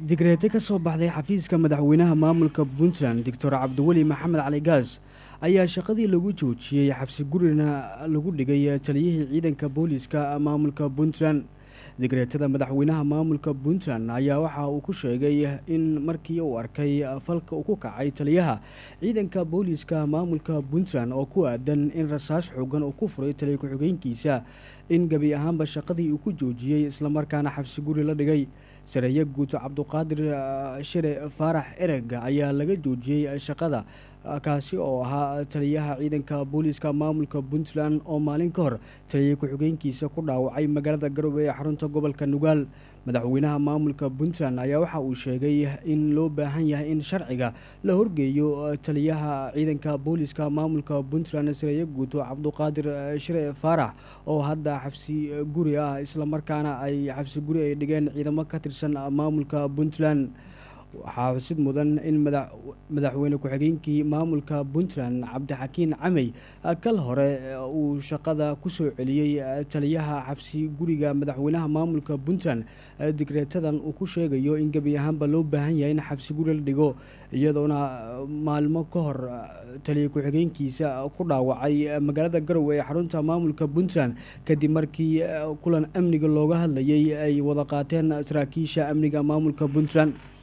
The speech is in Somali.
digreete ka soo baxday xafiiska madaxweynaha maamulka puntland doctor cabdiweli maxamed cali gaas ayaa shaqadii lagu joojiyey xabsi gurina lagu dhigay taliyihii ciidanka booliiska maamulka puntland digreetada madaxweynaha maamulka puntland ayaa waxa uu ku sheegay in markii uu arkay falka uu ku kacay taliyaha ciidanka booliiska maamulka puntland oo ku aadan in rasaas xoogan uu ku furay taliya ku-xigeenkiisa in gebi ahaanba shaqadii uu ku joojiyey islamarkaana xabsi guri la dhigay sareeye guuto cabduqaadir shire faarax ereg ayaa laga joojiyey shaqada kaasi oo ahaa taliyaha ciidanka booliiska maamulka puntland oo maalin ka hor taliya ku-xigeenkiisa ku dhaawacay magaalada garowe ee xarunta gobolka nugaal madaxweynaha maamulka puntland ayaa waxa uu sheegay in loo baahan yahay in sharciga la horgeeyo taliyaha ciidanka booliiska maamulka puntland sareeye guuto cabduqaadir shire faarax oo hadda xabsi guri ah islamarkaana ay xabsi guri ay dhigeen ciidamo ka tirsan maamulka puntland waxaa xusid mudan in madaxweyne ku-xigeenkii maamulka puntland cabdixakiin camey kal hore uu shaqada kusoo celiyey taliyaha xabsi guriga madaxweynaha maamulka puntland digreetadan uu ku sheegayo in gebi ahaanba loo baahan yahay in xabsi guri la dhigo iyadoona maalmo ka hor taliya ku-xigeenkiisa ku dhaawacay magaalada garowe ee xarunta maamulka puntland kadib markii kulan amniga looga hadlayay ay wada qaateen saraakiisha amniga maamulka puntland